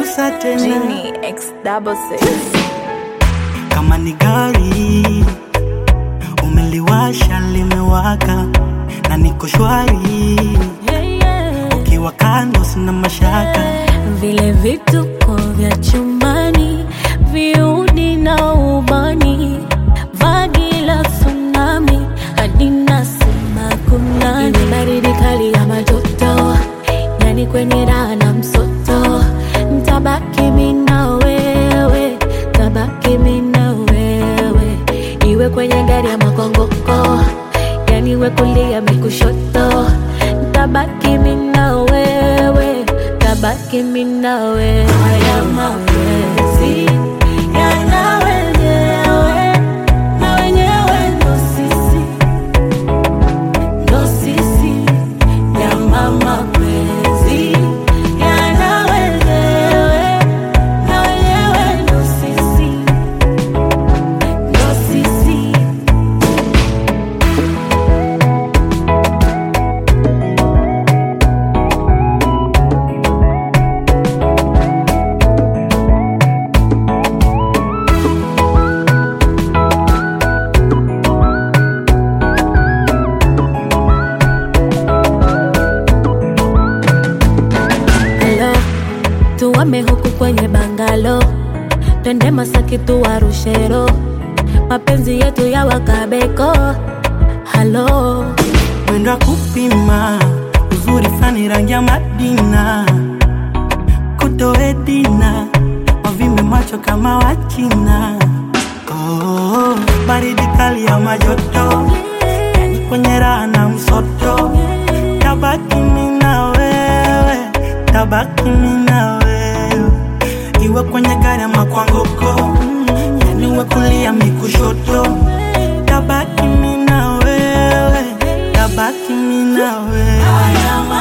kugusa tena Genie X double six. kama ni gari umeliwasha limewaka na niko shwari ukiwa kando sina mashaka vile vituko vya chumbani viudi na ubani vagi la tsunami hadi nasema kunani Ile baridi kali ya majoto yani kwenye raha na msoto ntabaki mi na wewe tabaki mi na wewe iwe kwenye gari ya makongoko yani iwe kulia mikushoto ntabaki mi na wewe tabaki mi na wewe haya mapenzi yana wenyewe na wenyewe ndo sisi ndo sisi nyama mapenzi yana wenyewe na wenyewe ndo sisi ndo sisi Hello, tuwame huku kwenye bangalo, twende Masaki tuwarushero, mapenzi yetu ya wakabeko. Halo, mwendo wa kupima uzuri fani rangi ya Madina kutoedina wavimbe macho kama Wachina oh, baridi kali ya majoto yani kwenye raha na msoto tabaki mi na wewe tabaki mi na wewe iwe kwenye gari ama kwa ngoko yani uwe kulia mikushoto tabaki mi na wewe tabaki mi na wewe